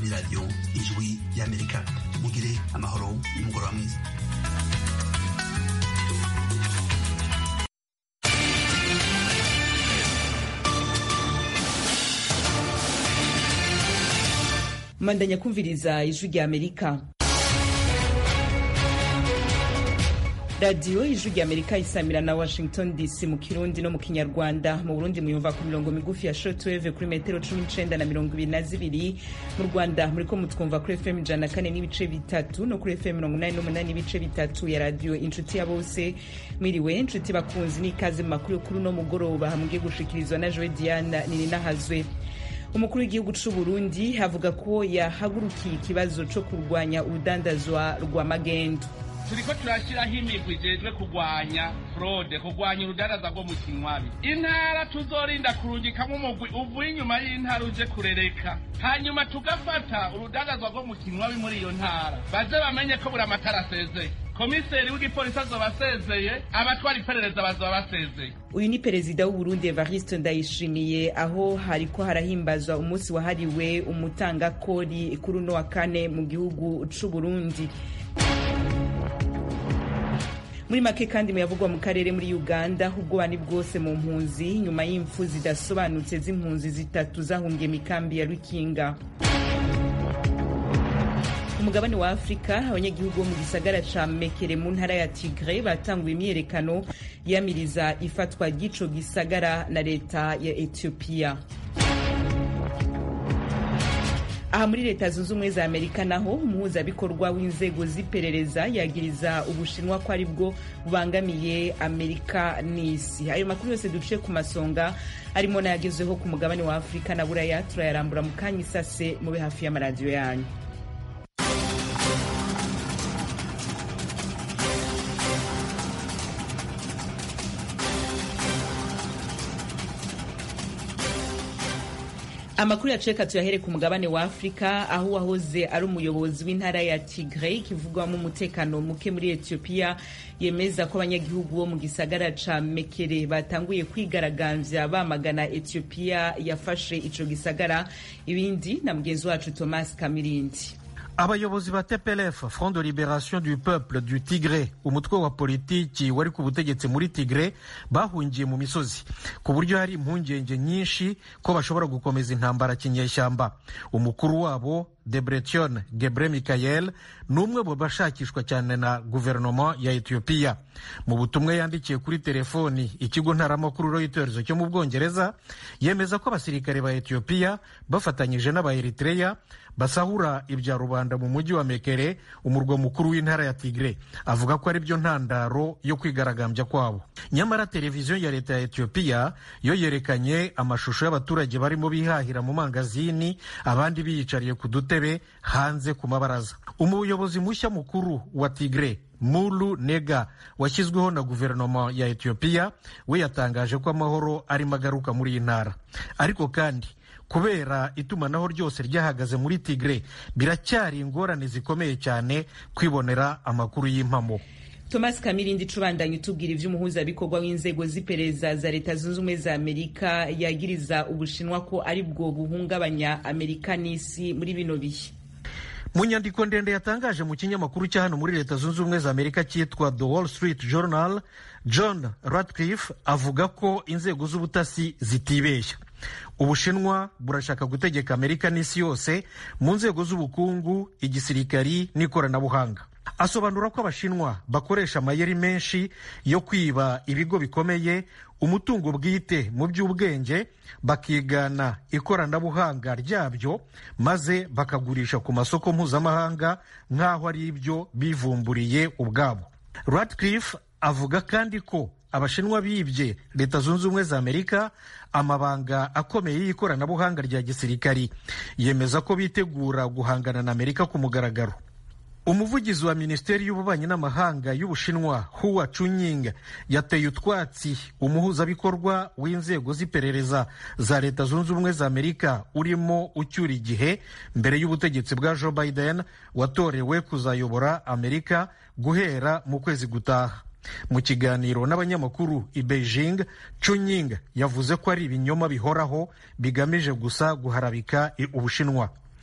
ni radiyo ijwi y'amerika mugire amahoro n'umugoroba mwiza mandanya kumviriza ijwi rya amerika radiyo ijwi rya amerika isamira na washington dc mu kirundi no mu kinyarwanda mu burundi muyumva ku mirongo migufi ya shortwave kuri metero cumi n'icenda na mirongo ibiri na zibiri mu rwanda muriko mutwumva kuri fm ijana na kane n'ibice bitatu no kuri fm mirongo inani n'umunani n'ibice bitatu ya radiyo inshuti ya bose mwiriwe inshuti bakunzi n'ikaze mu makuru yo kuri uno mugoroba mugiye gushikirizwa na joe diana nininahazwe umukuru w'igihugu c'u burundi avuga ko yahagurukiye ikibazo co kurwanya urudandazwa rwa magendo turiko turashyiraho imigwi ijejwe kurwanya fraude kurwanya urudaraza rwo mu kinywabi intara tuzorinda kurungikamo umugwi uvuye inyuma y'intara uje kurereka hanyuma tugafata urudandazwa rwo mu kinywabi muri iyo ntara baze bamenye ko buri amatara asezeye komiseri w'igipolisi azoba asezeye abatwara iperereza bazoba basezeye uyu ni perezida w'uburundi evariste ndayishimiye aho hariko harahimbazwa umunsi wahariwe umutangakori kuri uno wa kane mu gihugu c'uburundi muri make kandi muyavugwa mu karere muri uganda ubwoba ni bwose mu mpunzi nyuma y'impfu zidasobanutse z'impunzi zitatu zahungiye mikambi ya rukinga ku mugabane wa afurika abanyagihugu bo mu gisagara ca mekere mu ntara ya tigre batanguye imyiyerekano yamiriza ifatwa ry'ico gisagara na leta ya etiyopiya aha muri leta zunze ubumwe za amerika naho umuhuzabikorwa w'inzego z'iperereza yagiriza ubushinwa ko ari bwo bubangamiye amerika n'isi ayo makuru yose duciye ku masonga arimo n'ayagezweho ku mugabane wa afurika na buraya turayarambura mu kanya isase mube hafi y'amaradiyo yanyu amakuru yaceka tuyahere ku mugabane wa afurika aho uwahoze ari umuyobozi w'intara ya tigre ikivugwamo umutekano muke muri etiyopiya yemeza ko abanyagihugu bo mu gisagara ca mekere batanguye kwigaragambya bamagana etiyopiya yafashe ico gisagara ibindi na mugenzi wacu thomas kamirindi abayobozi ba tplf front de liberation du peuple du tigre umutwe wa politiki wari ku butegetsi muri tigre bahungiye mu misozi ku buryo hari impungenge nyinshi ko bashobora gukomeza intambara kinyeshyamba umukuru wabo debretion gebre mikayel ni umwe mu bashakishwa cyane na guverinoma ya etiyopiya mu butumwa yandikiye kuri telefoni ikigo ntaramakuru reuters cyo mu bwongereza yemeza ko abasirikare ba etiyopiya bafatanyije n'abaeritreya basahura ibya rubanda mu mujyi wa mekere umurwa mukuru w'intara ya tigre avuga ko ari byo ntandaro yo kwigaragambya kwabo nyamara televiziyo ya leta ya etiyopiya yo yerekanye amashusho y'abaturage barimo bihahira mu mangazini abandi biyicariye ku dutebe hanze ku mabaraza umuyobozi mushya mukuru wa tigre mulu nega washyizweho na guverinoma ya etiyopiya we yatangaje ko amahoro arimo agaruka muri iyi ntara ariko kandi kubera itumanaho ryose ryahagaze muri tigre biracyari ingorane zikomeye cyane kwibonera amakuru y'impamo thomas kamirindi cubandanye utubwira ivy'umuhuzabikorwa w'inzego z'iperereza za leta zunze ubumwe za amerika yagiriza ubushinwa ko ari bwo buhungabanya amerika n'isi muri bino bihe mu nyandiko ndende yatangaje mu kinyamakuru cya hano muri leta zunze ubumwe za amerika cyitwa the wall street journal john radcliffe avuga ko inzego z'ubutasi zitibeshya ubushinwa burashaka gutegeka amerika n'isi yose mu nzego z'ubukungu igisirikari n'ikoranabuhanga asobanura ko abashinwa bakoresha amayeri menshi yo kwiba ibigo bikomeye umutungo bwite mu by'ubwenge bakigana ikoranabuhanga ryabyo maze bakagurisha ku masoko mpuzamahanga nk'aho ari ibyo bivumburiye ubwabo radcliffe avuga kandi ko abashinwa bibye leta zunze ubumwe za amerika amabanga akomeye y'ikoranabuhanga rya gisirikari yemeza ko bitegura guhangana na amerika ku mugaragaro umuvugizi wa minisiteri y'ububanyi n'amahanga y'ubushinwa huwa chunying yateye utwatsi umuhuzabikorwa w'inzego z'iperereza za leta zunze ubumwe za amerika urimo ucyura igihe mbere y'ubutegetsi bwa joe biden watorewe kuzayobora amerika guhera mu kwezi gutaha mu kiganiro n'abanyamakuru i beijing chunying yavuze ko ari ibinyoma bihoraho bigamije gusa guharabika ubushinwa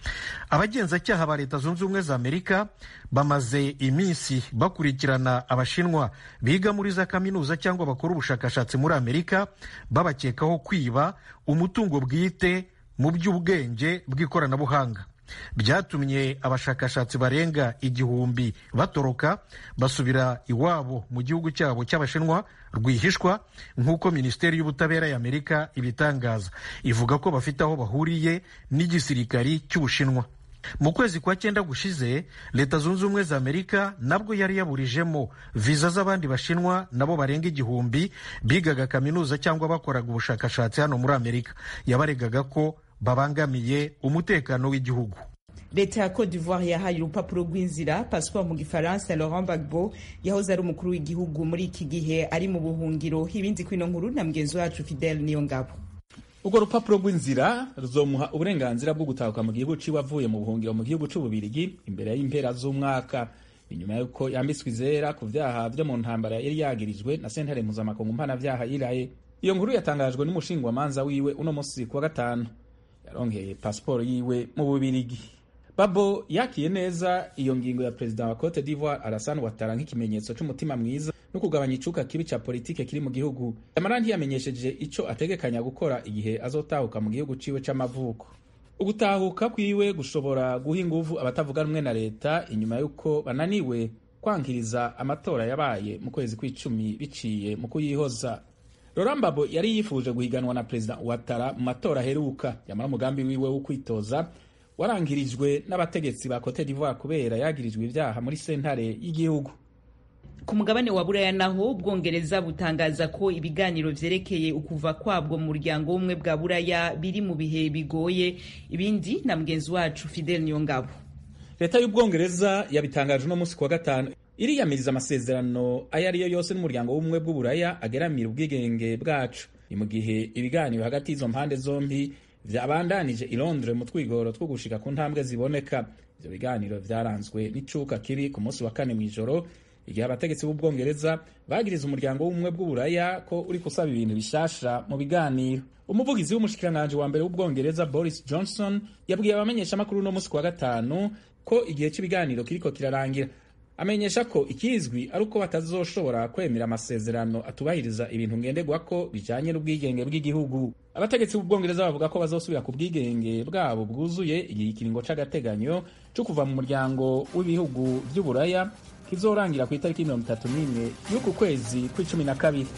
abagenzacyaha ba leta zunze ubumwe za amerika bamaze iminsi bakurikirana abashinwa biga muri za kaminuza cyangwa bakora ubushakashatsi muri amerika babakekaho kwiba umutungo bwite mu by'ubwenge bw'ikoranabuhanga byatumye abashakashatsi barenga igihumbi batoroka basubira iwabo mu gihugu cyabo cy'abashinwa rwihishwa nk'uko minisiteri y'ubutabera y'amerika ibitangaza ivuga ko bafite aho bahuriye n'igisirikari cy'ubushinwa mu kwezi kwa cyenda gushize leta zunze ubumwe za amerika nabwo yari yaburijemo viza z'abandi bashinwa nabo barenga igihumbi bigaga kaminuza cyangwa bakoraga ubushakashatsi hano muri amerika yabaregaga ko babangamiye umutekano w'igihugu leta ya cote d'ivoire yahaye urupapuro rw'inzira passeport mu gifaransa laurent gbagbo yahoze ari umukuru w'igihugu muri iki gihe ari mu buhungiro ibindi kwino nkuru na mugenzi wacu fidele niyo ngabo urwo rupapuro rw'inzira ruzomuha uburenganzira bwo gutahuka mu gihugu ciwe avuye mu buhungiro mu gihugu c'ububirigi imbere y'impera z'umwaka inyuma y'uko yambitswe izera ku vyaha vyo mu ntambara yari yagirijwe na sentare mpuzamakungu mpanavyaha iraye iyo nkuru yatangajwe n'umushingwamanza wiwe uno musi kuwa gatanu yaronkeye pasiporo yiwe mu bubirigi babo yakiye neza iyo ngingo ya perezida wa cote d'ivoire alassane ouattara nk'ikimenyetso c'umutima mwiza no kugabanya icuka kibi ca politike kiri mu gihugu yamara ntiyamenyesheje ico ategekanya gukora igihe azotahuka mu gihugu ciwe c'amavuko ugutahuka kwiwe gushobora guha inguvu abatavuga rumwe na leta inyuma y'uko bananiwe kwankiriza amatora yabaye mu kwezi kw'icumi biciye mu kuyihoza Laurent Gbagbo yari yifuje guhiganwa na perezida Ouattara mu matora aheruka yamara umugambi wiwe wo kwitoza warangirijwe n'abategetsi ba Cote d'Ivoire kubera yagirijwe ibyaha muri sentare y'igihugu ku mugabane wa buraya naho ubwongereza butangaza ko ibiganiro vyerekeye ukuva kwabwo mu muryango w'ubumwe bwa buraya biri mu bihe bigoye ibindi na mugenzi wacu fidel niyongabo leta y'ubwongereza yabitangaje uno munsi kuwa gatanu iriyamiriza amasezerano ayo ari yo yose n'umuryango w'ubumwe bw'uburaya ageramira ubwigenge bwacu ni mu gihe ibiganiro hagati y'izo mpande zombi vyabandanije i londres mu twigoro two gushika ku ntambwe ziboneka ivyo biganiro vyaranzwe n'icuka kiri ku munsi wa kane mw'ijoro igihe abategetsi b'ubwongereza bagiriza umuryango w'ubumwe bw'uburaya ko uri gusaba ibintu bishasha mu biganiro umuvugizi w'umushikiranganji wa mbere w'ubwongereza boris johnson yabwiye abamenyeshamakuru uno munsi kuwa gatanu ko igihe cy'ibiganiro kiriko kirarangira amenyesha ko ikizwi ari uko batazoshobora kwemera amasezerano atubahiriza ibintu ngenderwako bijanye n'ubwigenge bw'igihugu abategetsi b'ubwongereza bavuga ko bazosubira ku bwigenge bwabo bwuzuye igihe ikiringo c'agateganyo co kuva mu muryango w'ibihugu vy'uburaya kizorangira ku itariki mirongo itatu n'imwe y'uku kwezi kw'icumi na kabiri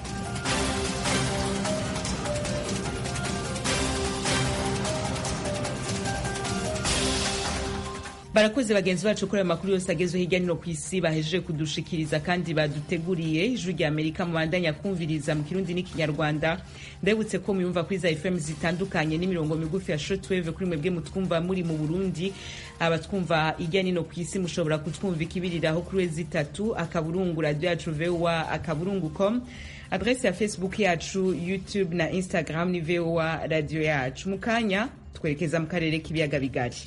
barakoze bagenzi bacu kuri ayo makuru yose agezweho hirya no ku isi bahejeje kudushikiriza kandi baduteguriye ijwi rya amerika mubandanya kumviriza mu kirundi n'ikinyarwanda ndabutse ko muyumva kuri za fm zitandukanye n'imirongo migufi ya shortwave kuri mwebwe mutwumva muri mu burundi abatwumva hirya no ku isi mushobora kutwumva ikibiriraho kuri wezi itatu akaburungu radio yacu voa akaburungu com adrese ya facebook yacu youtube na instagram ni voa radio yacu mu kanya twerekeza mu karere k'ibiyaga bigari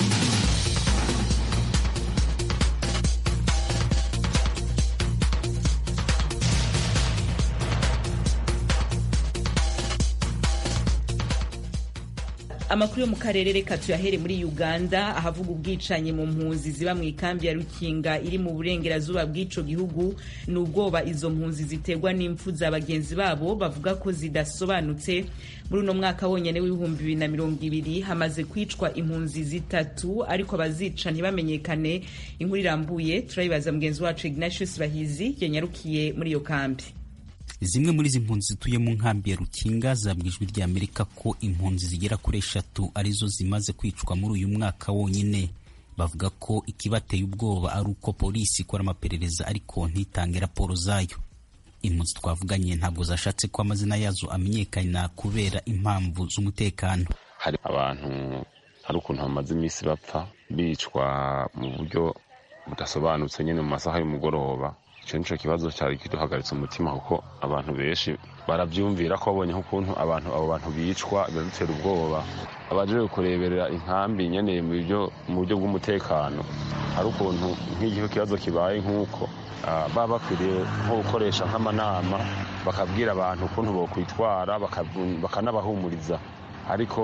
amakuru yo mu karere reka tuyahere muri uganda ahavuga ubwicanyi mu mpunzi ziba mu ikambi ya rukinga iri mu burengerazuba bw'ico gihugu ni ubwoba izo mpunzi ziterwa n'impfu za bagenzi babo bavuga ko zidasobanutse muri uno mwaka wonyene w'ibihumbi bibiri na mirongo ibiri hamaze kwicwa impunzi zitatu ariko abazica ntibamenyekane inkuru irambuye turayibaza mugenzi wacu ignatius bahizi yanyarukiye muri iyo kambi zimwe muri izi mpunzi zituye mu nkambi ya rukinga zabwijwe rya amerika ko impunzi zigera kuri eshatu arizo zimaze kwicwa muri uyu mwaka wonyine bavuga ko ikibateye ubwoba ari uko polisi ikora amaperereza ariko ntitange raporo zayo impunzi twavuganye ntabwo zashatse ko amazina yazo amenyekana kubera impamvu z'umutekano hari abantu hari ukuntu bamaze iminsi bapfa bicwa mu buryo budasobanutse nyine mu masaha y'umugoroba icyo nicyo kibazo cyari kiduhagaritse umutima kuko abantu benshi barabyumvira ko babonye nk'ukuntu abantu abo bantu bicwa biradutera ubwoba abaje kureberera inkambi nyeneye mu buryo bw'umutekano hari ukuntu nk'igihe ikibazo kibaye nk'uko baba bakwiriye nko gukoresha nk'amanama bakabwira abantu ukuntu bokwitwara bakanabahumuriza ariko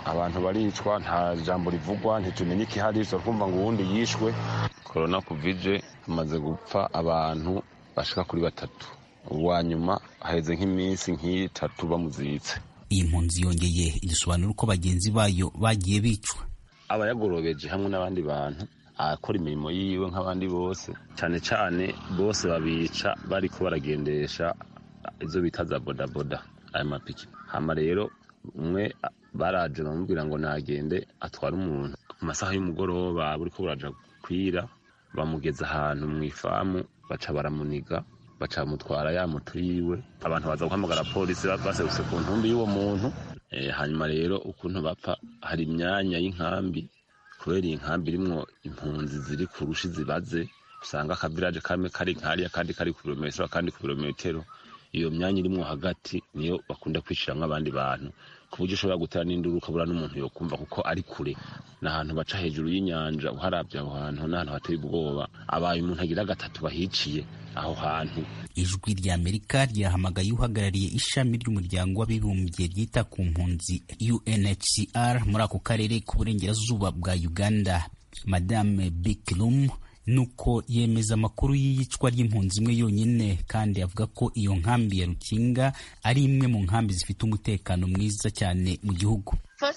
abantu baricwa nta jambo rivugwa ntitumenye ikihari turakumva ngo uwundi yishwe korona kuvije hamaze gupfa abantu bashika kuri batatu uwa nyuma haheze nk'iminsi nk'itatu bamuzitse iyi mpunzi yongeye igisobanura uko bagenzi bayo bagiye bicwa aba yagorobeje hamwe n'abandi bantu akora imirimo yiwe nk'abandi bose cyane cyane bose babica bariko baragendesha izo bita za bodaboda aya mapiki hama rero umwe baraje bamubwira ngo nagende atware umuntu ku masaha y'umugoroba buriko buraja kwira bamugeza ahantu mu ifamu baca baramuniga baca bamutwara ya moto yiwe abantu baza guhamagara polisi baserutse ku ntumbi y'uwo muntu hanyuma rero ukuntu bapfa hari imyanya y'inkambi kubera iyi nkambi irimwo impunzi ziri ku rushi zibaze usanga akaviraje kamwe kari nkariya kandi kari ku birometero kandi ku birometero iyo myanya irimwo hagati niyo bakunda kwishiramwo abandi bantu ku buryo ushobora gutera n'induru ukabura n'umuntu yokumva kuko ari kure ni ahantu baca hejuru y'inyanja uharabye aho hantu n'ahantu hateye ubwoba abaye umuntu agira gatatu bahiciye aho hantu ijwi rya amerika ryahamagaye uhagarariye ishami ry'umuryango w'abibumbye ryita ku mpunzi unhcr muri ako karere k'uburengerazuba bwa uganda madame bikilum nuko yemeza amakuru y'iyicwa ry'impunzi imwe yonyine kandi avuga ko iyo nkambi ya rukinga ari imwe mu nkambi zifite umutekano mwiza cyane mu gihugu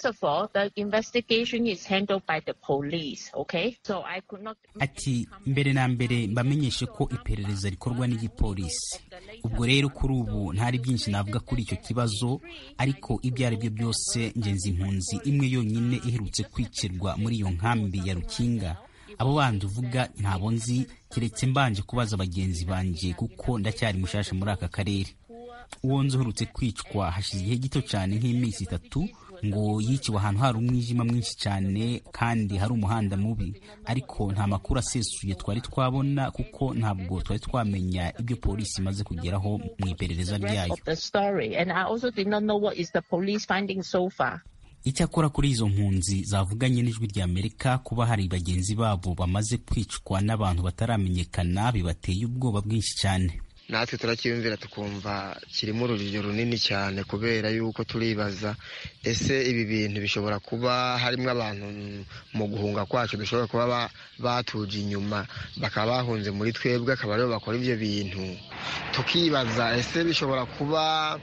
ati mbere na mbere mbamenyeshe ko iperereza rikorwa n'igipolisi ubwo rero kuri ubu ntari byinshi navuga kuri icyo kibazo ariko ibyo ari byo byose ngenzi impunzi imwe yonyine iherutse kwicirwa muri iyo nkambi ya rukinga abo bandi uvuga ntabo nzi keretse mbanje kubaza bagenzi banjye kuko ndacyari mushasha muri aka karere uwo nzi uherutse kwicwa hashize igihe gito cyane nk'iminsi itatu ngo yiciwe ahantu hari umwijima mwinshi cyane kandi hari umuhanda mubi ariko nta makuru asesuye twari twabona kuko ntabwo twari twamenya ibyo polisi imaze kugeraho mu iperereza ryayo icyakora kuri izo mpunzi zavuganye n'ijwi rya amerika kuba hari bagenzi babo bamaze kwicwa n'abantu bataramenyekana bibateye ubwoba bwinshi cyane natwe turakiyumvira tukumva kirimo urujijo runini cyane kubera yuko turibaza ese ibi bintu bishobora kuba harimo abantu mu guhunga kwacu dushobora kuba batuje inyuma bakaba bahunze muri twebwe akaba aribo bakora ibyo bintu tukibaza ese bishobora kuba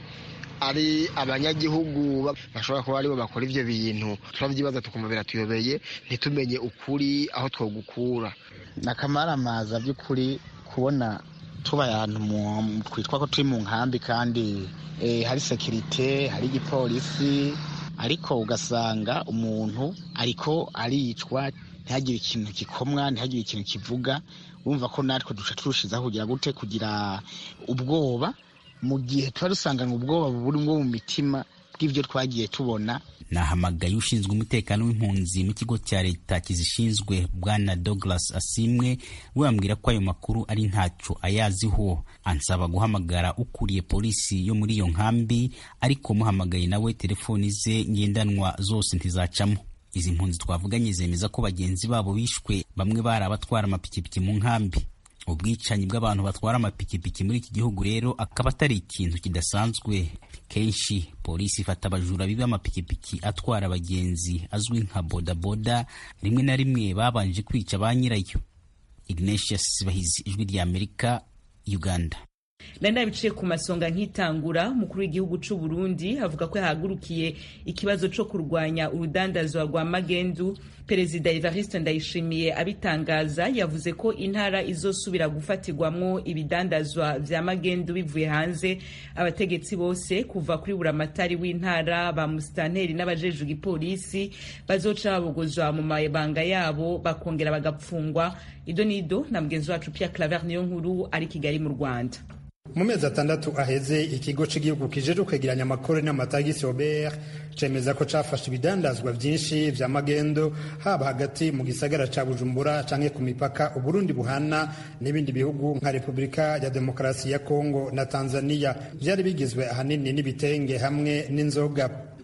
ari abanyagihugu bashobora kuba aribo bakora ibyo bintu turabyibaza tukumva biratuyobeye ntitumenye ukuri aho twogukura ni akamaramaza by'ukuri kubona tuba ahantu twitwa ko turi mu nkambi kandi hari sekirite hari igipolisi ariko ugasanga umuntu ariko aricwa ntihagire ikintu gikomwa ntihagire ikintu kivuga wumva ko natwe duca turushizaho kugira gute kugira ubwoba mu gihe tuba dusanganywe ubwoba buri bwo mu mitima bw'ibyo twagiye tubona nahamagaye ushinzwe umutekano w'impunzi mu kigo cya leta kizishinzwe bwana douglas asimwe we ambwira ko ayo makuru ari ntacyo ayaziho ansaba guhamagara ukuriye polisi yo muri iyo nkambi ariko muhamagaye nawe telefoni ze ngendanwa zose ntizacamo izi mpunzi twavuganye zemeza ko bagenzi babo bishwe bamwe bari abatwara amapikipiki mu nkambi ubwicanyi bw'abantu batwara amapikipiki muri iki gihugu rero akaba atari ikintu kidasanzwe kenshi polisi ifata abajura biba amapikipiki atwara abagenzi azwi nka bodaboda rimwe na rimwe babanje kwica ba nyirayo ignatius bahizi ijwi rya amerika uganda nari nabiciye ku masonga nk'itangura umukuru w'igihugu cy'u Burundi avuga ko yahagurukiye ikibazo cyo kurwanya urudandazwa rwa magendu perezida evariste ndayishimiye abitangaza yavuze ko intara izosubira gufatirwamwo ibidandazwa vya magendu bivuye hanze abategetsi bose kuva kuri buramatari w'intara ba musitanteri n'abajejwe igipolisi bazoca babogozwa mu mabanga yabo bakongera bagapfungwa ido nido na mugenzi wacu Pierre Claver niyo nkuru ari Kigali mu Rwanda mu mezi atandatu aheze ikigo cy'igihugu kijejwe kwegeranya amakuru n'amatagisi Robert cemeza ko cafashe ibidandazwa vyinshi vya magendo haba hagati mu gisagara ca Bujumbura canke ku mipaka Uburundi buhana n'ibindi bihugu nka Repubulika ya Demokarasi ya Kongo na Tanzania vyari bigizwe ahanini n'ibitenge hamwe n'inzoga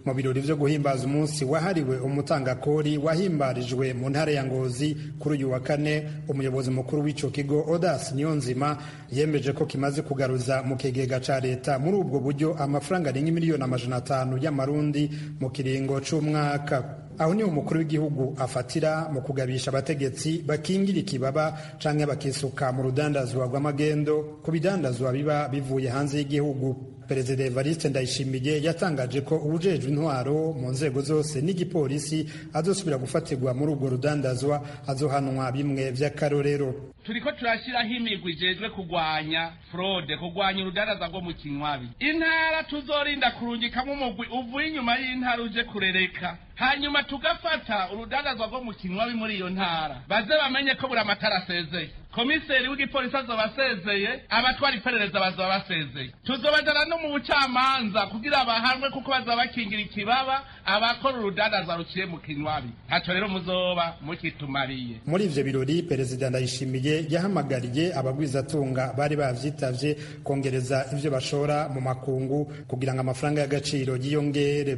mu birori vyo guhimbaza umunsi wahariwe umutangakori wahimbarijwe mu ntara ya ngozi kuri uyu wa kane umuyobozi mukuru w'ico kigo odas niyonzima yemeje ko kimaze kugaruza mu kigega ca leta muri ubwo buryo amafaranga arenga miliyoni amajana atanu y'amarundi mu kiringo c'umwaka aho niho umukuru w'igihugu afatira mu kugabisha abategetsi bakingira ikibaba canke bakisuka mu rudandazwa rw'amagendo ku bidandazwa biba bivuye hanze y'igihugu perezida evariste ndayishimiye yatangaje ko ubujejwe intwaro mu nzego zose n'igipolisi azosubira gufatirwa muri urwo rudandazwa azohanwa bimwe vy'akarorero turiko turashiraho imigwi ijejwe kugwanya fraude kugwanya urudaraza rwo mu kinywabi intara tuzorinda kurungikamwo umugwi uvuye inyuma y'intara uje kurereka hanyuma tugafata urudandazwa rwo mu kinywabi muri iyo ntara baze bamenye ko buri amatara asezeye komiseri w'igipolisi azoba asezeye abatwara iperereza bazoba basezeye tuzobajana no mu bucamanza kugira bahanwe kuko bazoba bakingira ikibaba abakora urudandaza ruciye mu kinywabi ntaco rero muzoba mukitumariye muri ivyo birori perezida ndayishimiye yahamagariye abagwizatunga bari bavyitavye kongereza ivyo bashora mu makungu kugira ngo amafaranga y'agaciro yiyongere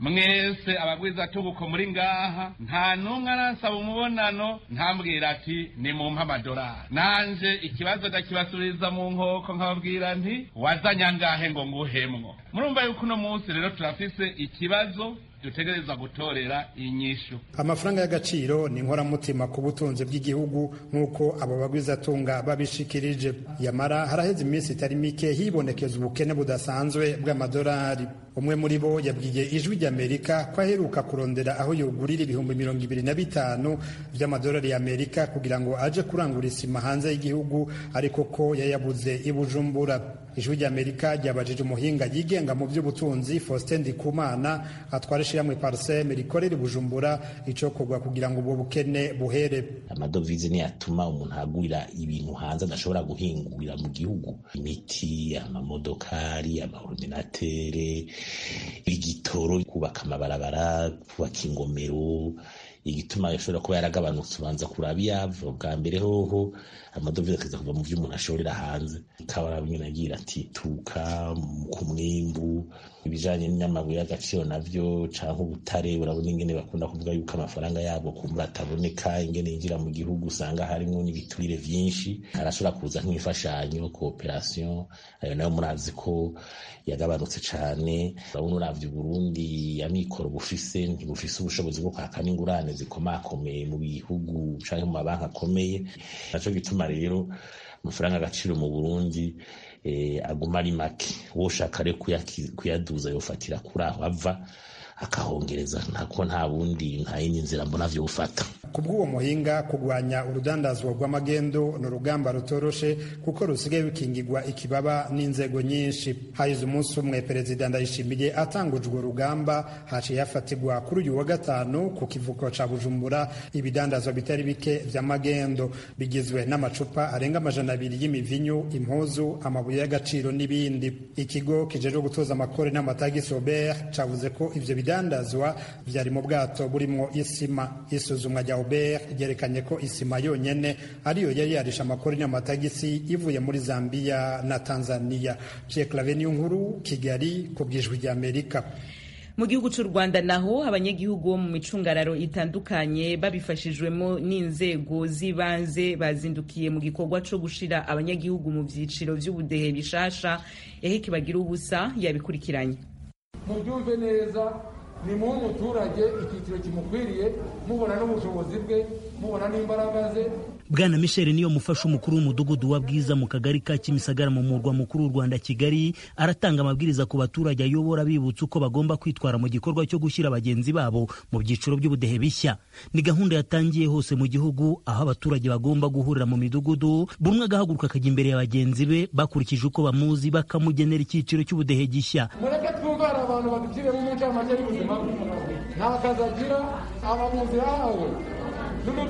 mwese abagwizatunga uko muri ngaha nta n'umwe arasaba umubonano ntambwira ati ni mu amadolari nanje ikibazo ndakibasubiriza mu nkoko nkababwira nti wazanye angahe ngo nguhemwo murumva yuko uno munsi rero turafise ikibazo dutegereza gutorera inyishu amafaranga y'agaciro ni inkoramutima ku butunzi bw'igihugu nk'uko abo bagwizatunga babishikirije yamara haraheze iminsi itari mike hibonekeza ubukene budasanzwe bw'amadolari umwe muri bo yabwiye ijwi ry'amerika ko aheruka kurondera aho yogurira ibihumbi mirongo ibiri na bitanu by'amadolari y'amerika kugira ngo aje kurangura isima hanze y'igihugu ariko ko yayabuze i bujumbura ijwi ry'amerika ryabajije umuhinga yigenga mu by'ubutunzi faustin ndikumana atwara ishyirahamwe parseme rikorera i bujumbura icokorwa kugira ngo ubwo bukene buhere amadovize niyo atuma umuntu agurira ibintu hanze adashobora guhingurira mu gihugu imiti amamodokari amaordinatere igitoro kubaka amabarabara kubaka ingomero igituma ashobora kuba yaragabanutse ubanza kuraba iyava bwa mbere hoho amadovize akaza kuva mu vyo umuntu ashorera hanze ikaba nyine agira ati tuka ku mwimbu ibijanye n'amabuye y'agaciro navyo canke ubutare urabona ingene bakunda kuvuga yuko amafaranga yabo kumbura ataboneka ingene yinjira mu gihugu usanga harimwo n'ibiturire vyinshi arashobora kuza nk'imfashanyo cooperation ayo nayo murazi ko yagabanutse cane urabona uravye uburundi amikoro bufise ntibufise ubushobozi bwo kwaka n'ingurane zikomakomeye mu bihugu canke mu mabanki akomeye naco gituma rero amafaranga agaciro mu burundi aguma ari make woshaka rero kuyaduza yofatira kuri aho ava akahongereza ntako nta bundi nta yindi nzira mbona vyo gufata ku bw'uwo muhinga kurwanya urudandazwa rw'amagendo ni urugamba rutoroshe kuko rusigaye rukingirwa ikibaba n'inzego nyinshi hahize umunsi umwe perezida ndayishimiye atanguje urwo rugamba haciye hafatirwa kuri uyu wa gatanu ku kivuko ca bujumbura ibidandazwa bitari bike vy'amagendo bigizwe n'amacupa arenga amajana abiri y'imivinyu impuzu amabuye y'agaciro n'ibindi ikigo kijejwe gutoza amakore n'amatagisi obert cavuze ko ivyo bidandazwa vyari mu bwato burimwo isima isuzumwa rya Robert ryerekanye ko isima yonyene ariyo yari yarisha amakori n'amatagisi ivuye muri Zambia na Tanzania. Pierre Claver nkuru Kigali ku bwijwi rya Amerika. mu gihugu cy'u rwanda naho abanyagihugu bo mu micungararo itandukanye babifashijwemo n'inzego z'ibanze bazindukiye mu gikorwa cyo gushira abanyagihugu mu byiciro by'ubudehe bishasha eheke bagira ubusa yabikurikiranye mubyumve neza ni mu muturage icyiciro kimukwiriye mubona n'ubushobozi bwe mubona n'imbaraga ze bwana michel niyo mufasha umukuru w'umudugudu wa bwiza mu kagari ka kimisagara mu murwa mukuru w'u rwanda kigali aratanga amabwiriza ku baturage ayobora bibutsa uko bagomba kwitwara mu gikorwa cyo gushyira bagenzi babo mu byiciro by'ubudehe bishya ni gahunda yatangiye hose mu gihugu aho abaturage bagomba guhurira mu midugudu buri umwe agahaguruka akajya imbere ya bagenzi be bakurikije uko bamuzi bakamugenera icyiciro cy'ubudehe gishya mureke twumvane abantu baducire mu ncamake y'ubuzima bwe nta kazi agira aba mu nzira yawe n'umubyeyi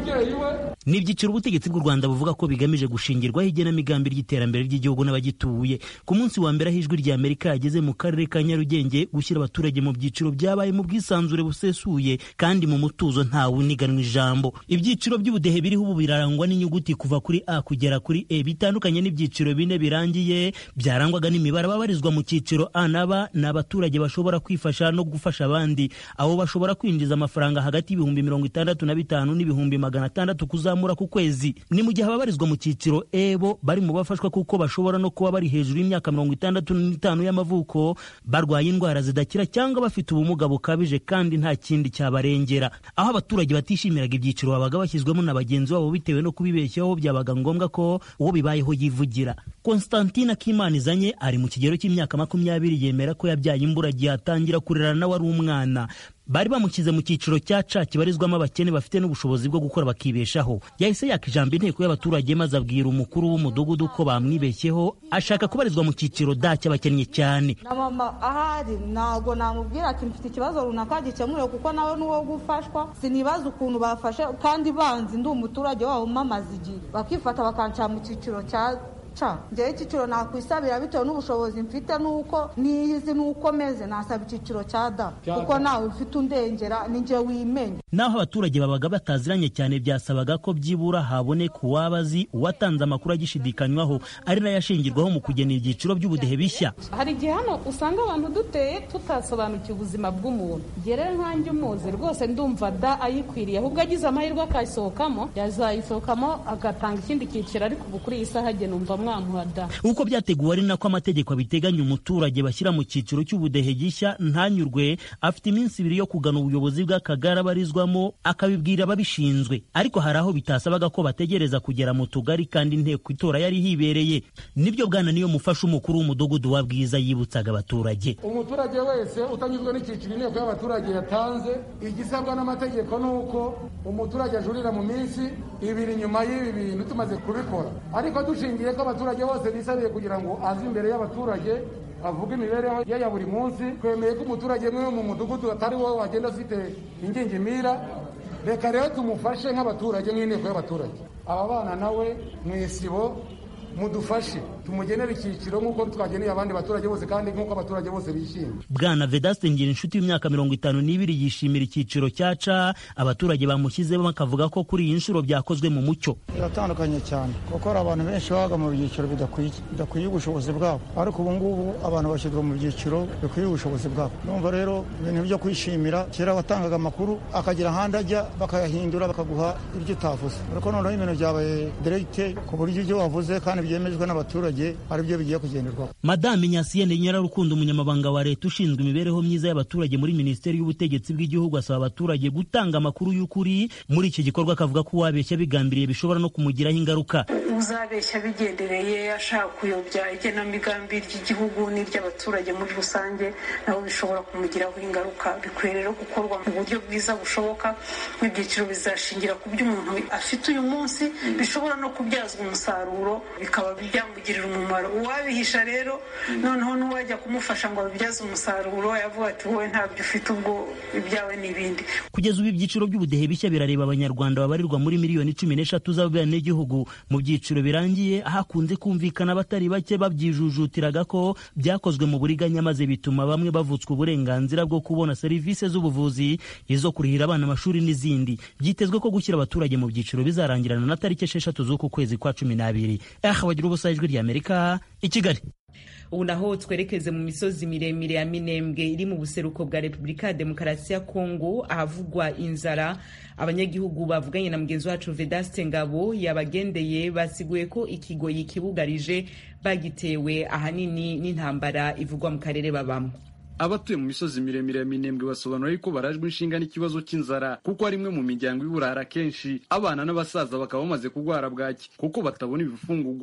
umubyeyi we ni ibyiciro ubutegetsi bw'u rwanda buvuga ko bigamije gushingirwaho igenamigambi ry'iterambere ry'igihugu n'abagituye ku munsi wa mbere aho ijwi rya amerika yageze mu karere ka nyarugenge gushyira abaturage mu byiciro byabaye mu bwisanzure busesuye kandi mu mutuzo ntawe uniganwa ijambo ibyiciro by'ubudehe biriho ubu birarangwa n'inyuguti kuva kuri a kugera kuri e bitandukanye n'ibyiciro bine birangiye byarangwaga n'imibare ababarizwa mu cyiciro a na b ni abaturage bashobora kwifasha no gufasha abandi abo bashobora kwinjiza amafaranga hagati y'ibihumbi mirongo itandatu na bitanu n'ibihumbi magana atandatu kuzamura ku kwezi ni mu gihe ababarizwa mu cyiciro e bo bari mu bafashwa kuko bashobora no kuba bari hejuru y'imyaka mirongo itandatu n'itanu y'amavuko barwaye indwara zidakira cyangwa bafite ubumuga bukabije kandi nta kindi cyabarengera aho abaturage batishimiraga ibyiciro babaga bashyizwemo na bagenzi babo bitewe no kubibeshyaho byabaga ngombwa ko uwo bibayeho yivugira konstantina kimanizanye ari mu kigero cy'imyaka makumyabiri yemera ko yabyaye imburagihe atangira kurera nawe ari umwana bari bamushyize mu cyiciro cya ca kibarizwamo abakene bafite n'ubushobozi bwo gukora bakibeshaho yahise yaka ijambo inteko y'abaturage maze abwira umukuru w'umudugudu ko bamwibeshyeho ashaka kubarizwa mu cyiciro da cy'abakennye cyane na mama ahari ntabwo namubwira ati mfite ikibazo runaka gikemurewe kuko nawe n'uwo gufashwa sinibaza ukuntu bafashe kandi banzi ndi umuturage wabo mamaze igihe bakifata bakanshyira mu cyiciro cya njyewe icyiciro nakwisabira bitewe n'ubushobozi mfite n'uko niyizi n'uko meze nasaba icyiciro cya da kuko nawe ufite undengera ni njye wimenya naho abaturage babaga bataziranye cyane byasabaga ko byibura haboneka uwaba azi uwatanze amakuru agishidikanywaho ari nayo ashingirwaho mu kugena ibyiciro by'ubudehe bishya hari igihe hano usanga abantu duteye tutasobanukiwe ubuzima bw'umuntu rero nkanjye umuzi rwose ndumva da ayikwiriye ahubwo agize amahirwe akayisohokamo yazayisohokamo agatanga ikindi cyiciro ariko ubu kuri iyi saha agena umva uko byateguwe ari nako amategeko abiteganya umuturage bashyira mu cyiciro cy'ubudehe gishya ntanyurwe afite iminsi ibiri yo kugana ubuyobozi bw'akagari abarizwamo akabibwira ababishinzwe ariko hari aho bitasabaga ko bategereza kugera mu tugari kandi inteko itora yari hibereye nibyo bwana niyo mufasha umukuru w'umudugudu wa bwiza yibutsaga abaturage umuturage wese utanyuzwe n'icyiciro inteko y'abaturage yatanze igisabwa n'amategeko ni uko umuturage ajurira mu minsi ibiri nyuma y'ibi bintu tumaze kubikora ariko dushingiye ko abaturage bose bisabiye kugira ngo aze imbere y'abaturage avuga imibereho ye ya buri munsi twemeye ko umuturage umwe mu mudugudu atari wowe wagenda ufite ingingimira reka rero tumufashe nk'abaturage nk'inteko y'abaturage aba bana nawe mu isibo mudufashe tumugenere icyiciro nk'uko twageneye abandi baturage bose kandi nk'uko abaturage bose bishimye bwana vedaste ngira inshuti y'imyaka mirongo itanu n'ibiri yishimira icyiciro cya ca abaturage bamushyizemo bakavuga ko kuri iyi nshuro byakozwe mu mucyo biratandukanye cyane kuko hari abantu benshi babaga mu byiciro bidakwiye bidakwiye ubushobozi bwabo ariko ubu ngubu abantu bashyirwa mu byiciro bikwiye ubushobozi bwabo numva rero ibintu byo kwishimira kera watangaga amakuru akagira ahandi ajya bakayahindura bakaguha ibyo utavuze ariko noneho ibintu byabaye direkite ku buryo ibyo wavuze kandi byemejwe n'abaturage ari byo bigiye kugenderwaho madame nyasiyene nyirarukundo umunyamabanga wa leta ushinzwe imibereho myiza y'abaturage muri minisiteri y'ubutegetsi bw'igihugu asaba abaturage gutanga amakuru y'ukuri muri iki gikorwa akavuga ko uwabeshya bigambiriye bishobora no kumugiraho ingaruka uzabeshya bigendereye ashaka kuyobya igenamigambi ry'igihugu n'iry'abaturage muri rusange nabo bishobora kumugiraho ingaruka bikwiye rero gukorwa mu buryo bwiza bushoboka nk'ibyiciro bizashingira ku byo umuntu afite uyu munsi bishobora no kubyazwa umusaruro bikaba byamugirira umumaro uwabihisha rero noneho n'uwajya kumufasha ngo abibyaze umusaruro yavuga ati wowe ntabyo ufite ubwo ibyawe n'ibindi kugeza ubu ibyiciro by'ubudehe bishya birareba abanyarwanda babarirwa muri miliyoni cumi n'eshatu z'abenegihugu mu byiciro birangiye hakunze kumvikana abatari bake babyijujutiraga ko byakozwe mu buriganya maze bituma bamwe bavutswa uburenganzira bwo kubona serivisi z'ubuvuzi izo kurihira abana amashuri n'izindi byitezwe ko gushyira abaturage mu byiciro bizarangirana na tariki esheshatu z'uku kwezi kwa cumi n'abiri aha bagira ubusa ijwi ry'amerika i kigali ubu naho twerekeze mu misozi miremire ya minembwe iri mu buseruko bwa repubulika ya demokarasi ya kongo ahavugwa inzara abanyagihugu bavuganye na mugenzi wacu vedaste ngabo yabagendeye basiguye ko ikigoyi kibugarije bagitewe ahanini n'intambara ivugwa mu karere babamo abatuye mu misozi miremire ya minembwe basobanura yuko barajwe inshinga n'ikibazo cy'inzara kuko ari imwe mu miryango iburara kenshi abana n'abasaza bakaba bamaze kurwara bwaki kuko batabona ibifungurwa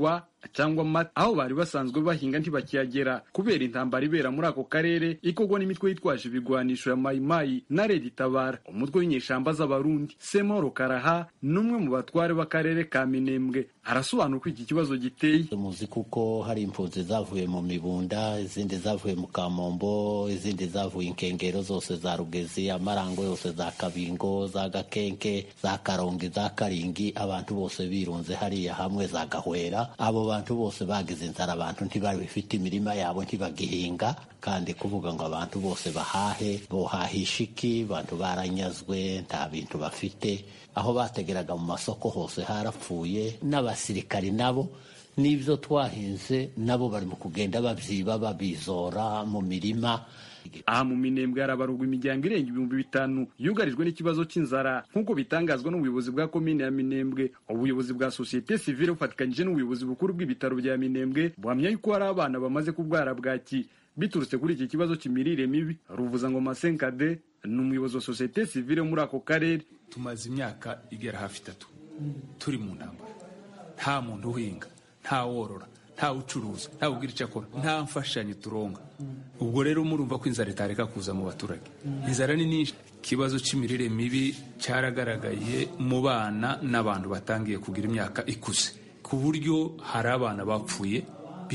cyangwa amata aho bari basanzwe bahinga ntibakiyagera kubera intambara ibera muri ako karere ikorwa n'imitwe yitwaje ibigwanisho ya mayimayi na redi tabara umutwe w'inyeshamba z'abarundi semoro karaha n'umwe mu batware b'akarere ka minembwe arasobanura uko iki kibazo giteye muzi kuko hari impunzi zavuye mu mibunda izindi zavuye mu kamombo izindi zavuye inkengero zose za rugezi amarango yose za kabingo za gakenke za karongi za karingi abantu bose birunze hariya hamwe za gahwera abo bantu bose bagize inzara abantu ntibabifite imirima yabo ntibagihinga kandi kuvuga ngo abantu bose bahahe bohahisha iki abantu baranyazwe nta bintu bafite aho bategeraga mu masoko hose harapfuye n'abasirikari nabo n'ibyo twahinze nabo bari mu kugenda babyiba babizora mu mirima aha mu minembwe harabarurwa imiryango irenga ibihumbi bitanu yugarijwe n'ikibazo cy'inzara nk'uko bitangazwa n'ubuyobozi bwa komine ya minembwe ubuyobozi bwa sosiyete sivile bufatikanyije n'ubuyobozi bukuru bw'ibitaro bya minembwe buhamya yuko hari abana bamaze kubwara bwaki biturutse kuri iki kibazo cy'imirire mibi ruvuza ngo masenkade ni umuyobozi wa sosiyete sivile muri ako karere tumaze imyaka igera hafi itatu turi mu ntambara nta muntu uhinga nta worora nta ucuruza nta ubwira icyo akora nta mfashanyo turonga ubwo rero murumva ko inzara itareka kuza mu baturage inzara ni nyinshi ikibazo cy'imirire mibi cyaragaragaye mu bana n'abantu batangiye kugira imyaka ikuze ku buryo hari abana bapfuye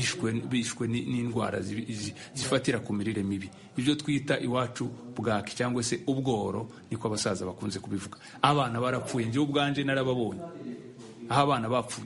bishwe n'indwara zifatira ku mirire mibi ibyo twita iwacu bwaki cyangwa se ubworo niko abasaza bakunze kubivuga abana barapfuye njyewe ubwanje narababonye aho abana bapfuye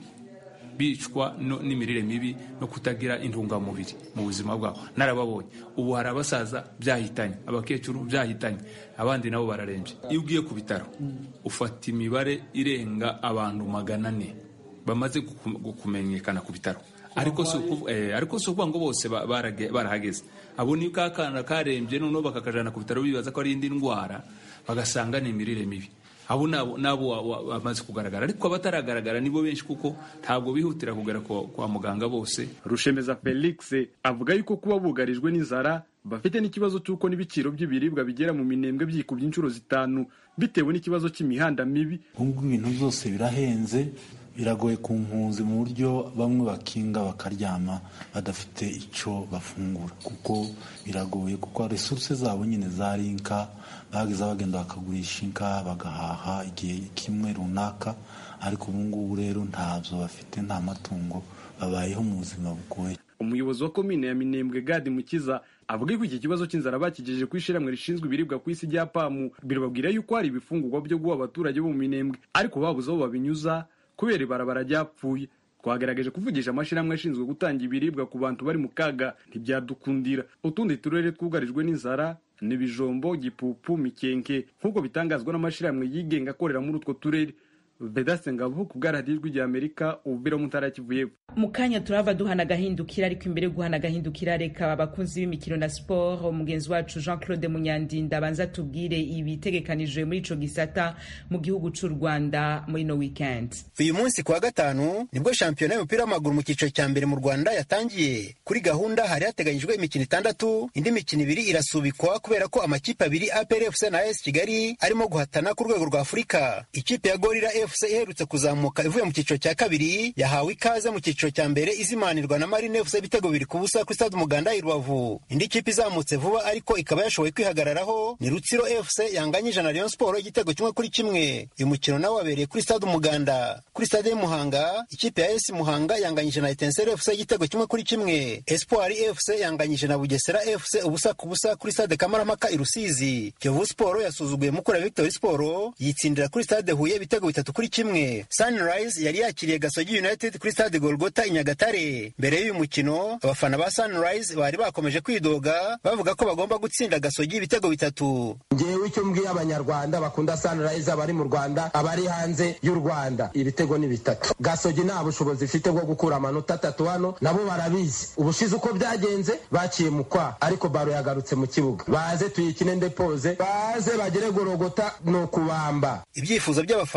bicwa n'imirire mibi no kutagira intungamubiri mu buzima bwabo narababonye ubu hari abasaza byahitanye abakecuru byahitanye abandi nabo bararembye iyo ugiye ku bitaro ufata imibare irenga abantu magana ane bamaze kumenyekana ku bitaro ariko si ukuvuga ngo bose barahageze abo ni ka kana karembye noneho bakakajana ku bitaro bibaza ko ari indi ndwara bagasanga ni imirire mibi abo nabo bamaze kugaragara ariko abataragaragara nibo benshi kuko ntabwo bihutira kugera kwa muganga bose rushemeza felix avuga yuko kuba bugarijwe n'inzara bafite n'ikibazo cy'uko n'ibiciro by'ibiribwa bigera mu minembwe byikubye inshuro zitanu bitewe n'ikibazo cy'imihanda mibi ubwo ibintu byose birahenze biragoye ku mpunzi mu buryo bamwe bakinga bakaryama badafite icyo bafungura kuko biragoye kuko resuruse zabo nyine zari inka bageza bagenda bakagurisha inka bagahaha igihe kimwe runaka ariko ubu ngubu rero ntabyo bafite nta matungo babayeho mu buzima bugoye umuyobozi wa komine ya minembwe gadi mukiza avuga ko iki kibazo cy'inzara bakigejeje ku ishyirahamwe rishinzwe ibiribwa ku isi rya pamu birababwira yuko hari ibifungurwa byo guha abaturage bo mu minembwe ariko babuze aho babinyuza kubera ibarabara ryapfuye twagerageje kuvugisha amashyirahamwe ashinzwe gutanga ibiribwa ku bantu bari mu kaga ntibyadukundira utundi turere twugarijwe n'inzara ni bijombo gipupu mikenke nk'uko bitangazwa n'amashyirahamwe yigenga akorera muri utwo turere vedaste ngabo ku bwaradijwi rya amerika ububira mu ntara kivuye mu kanya turava duhana agahindukira ariko imbere yo guhana agahindukira reka abakunzi b'imikino na siporo umugenzi wacu jean claude munyandinda abanza tubwire ibitegekanijwe muri ico gisata mu gihugu c'u rwanda muri no weekend uyu munsi kuwa gatanu nibwo shampiyona y'umupira w'amaguru mu cyiciro cya mbere mu rwanda yatangiye kuri gahunda hari hateganyijwe imikino itandatu indi mikino ibiri irasubikwa kubera ko amakipe abiri aprfc na as kigali arimo guhatana ku rwego rwa afurika ikipe ya gorira fc iherutse kuzamuka ivuye mu cyiciro cya kabiri yahawe ikaze mu cyiciro cya mbere izimanirwa na marine fc ibitego bibiri ku busa kuri stade umuganda i rubavu indi kipe izamutse vuba ariko ikaba yashoboye kwihagararaho ni rutsiro fc yanganyije na rayon sport igitego kimwe kuri kimwe uyu mukino nawo wabereye kuri stade umuganda kuri stade y'umuhanga ikipe ya esi muhanga yanganyije na etenseri fc igitego kimwe kuri kimwe espoir fc yanganyije na bugesera fc ubusa ku busa kuri stade kamaramaka i rusizi kiyovu sport yasuzuguye mukura victory sport yitsindira kuri stade huye ibitego bitatu kuri kimwe sunrise yari yakiriye gasogi united kuri stade golgota i nyagatare mbere y'uyu mukino abafana ba sunrise bari bakomeje kwidoga bavuga ko bagomba gutsinda gasogi ibitego bitatu ngewe icyo mbwiye abanyarwanda bakunda sunrise abari mu rwanda abari hanze y'u rwanda ibitego ni bitatu gasogi nta bushobozi ifite bwo gukura amanota atatu hano nabo barabizi ubushize uko byagenze baciye mu kwa ariko baro yagarutse mu kibuga baze tuyikine ndepoze baze bagere gorogota ni ukubamba ibyifuzo by'abafana byaje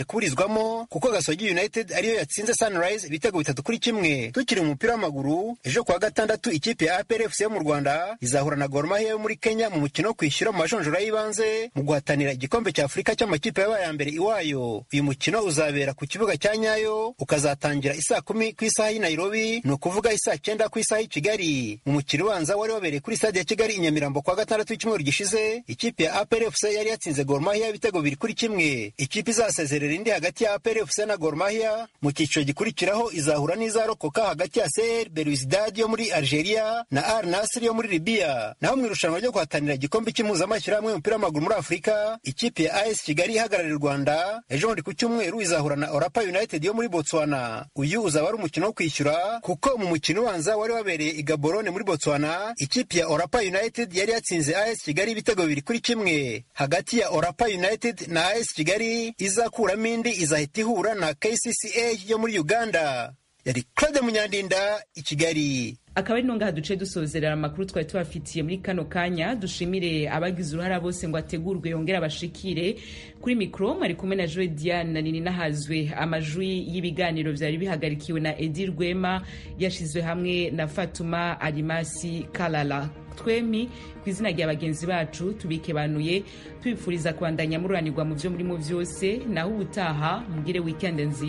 kuburizwamo kuko gasogi united ariyo yatsinze sunrise ibitego bitatu kuri kimwe tukiri mu mupira w'amaguru ejo kuwa gatandatu ikipe ya apr fc yo mu rwanda izahura na gor mahia yo muri kenya mu mukino wo kwishyura mu majonjora y'ibanze mu guhatanira igikombe cya afurika cy'amakipe yabaye ya mbere iwayo uyu mukino uzabera ku kibuga cya nyayo ukazatangira isaa kumi ku isaha y'i nairobi ni ukuvuga isaa cyenda ku isaha y'i kigali mu mukino ubanza wari wabereye kuri stade ya kigali i nyamirambo kuwa gatandatu w'icyumweru gishize ikipe ya apr fc yari yatsinze gor mahia ibitego biri kuri kimwe ikipe izasezerera indi hagati ya apr fc na gor mahia mu cyiciro gikurikiraho izahura n'izarokoka hagati ya cr belouizdad yo muri algeria na al nasr yo muri libya naho mu irushanwa ryo guhatanira igikombe cy'impuzamashyirahamwe y'umupira w'amaguru muri afurika ikipe ya as kigali ihagarariye u rwanda ejo bundi ku cyumweru izahura na orapa united yo muri botswana uyu uzaba ari umukino wo kwishyura kuko mu mukino ubanza wari wabereye i gaborone muri botswana ikipe ya orapa united yari yatsinze as kigali ibitego bibiri kuri kimwe hagati ya orapa united na as kigali izakuramo indi izahita ihura na kcca yo muri uganda yari claude munyandinda i kigali akaba ari nongaha duce dusozerera amakuru twari tubafitiye muri kano kanya dushimire abagize uruhara bose ngo ategurwe yongere abashikire kuri mikoro mwari kumwe na joe diane na nini nahazwe amajwi y'ibiganiro byari bihagarikiwe na edi rwema yashizwe hamwe na fatuma arimasi kalala twemi ku izina rya bagenzi bacu tubikebanuye tubifuriza kubandanya mururanirwa mu byo murimo byose naho ubutaha mugire wikende nziza